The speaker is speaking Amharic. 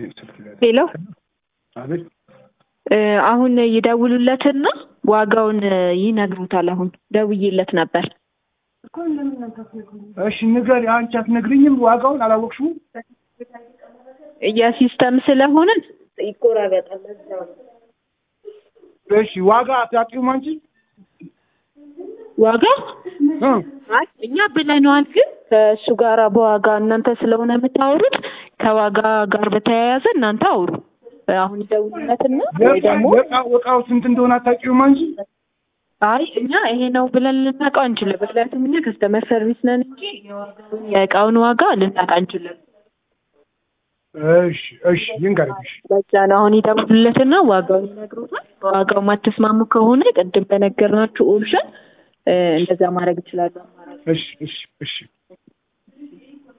ሄሎ አቤት እ አሁን ይደውሉለትና ዋጋውን ይነግሩታል። አሁን ደውዬለት ነበር። እሺ ንገሪ። አንቺ አትነግሪኝም? ዋጋውን አላወቅሽውም? የሲስተም ስለሆነ ይቆራረጣል። ለዛ ነው። እሺ ዋጋ አታውቂውም አንቺ? ዋጋ እ አይ እኛ ብለነዋል፣ ግን ከእሱ ጋር በዋጋ እናንተ ስለሆነ የምታወሩት ከዋጋ ጋር በተያያዘ እናንተ አውሩ። አሁን ይደውሉለትና ወይ ደግሞ የዕቃ- እቃው ስንት እንደሆነ አታውቂውም አንቺ? አይ እኛ ይሄ ነው ብለን ልናውቀው አንችልም። ምክንያቱም እኛ ከስተመር ሰርቪስ ነን እንጂ የዋጋውን የእቃውን ዋጋ ልናውቅ አንችልም። እሺ እሺ ይንገርሽ። በዛ ነው አሁን ይደውሉለትና ዋጋውን ይነግሩታል። በዋጋው ማትስማሙ ከሆነ ቅድም በነገርናችሁ ኦፕሽን እ እንደዛ ማድረግ ይችላሉ። እሺ እሺ እሺ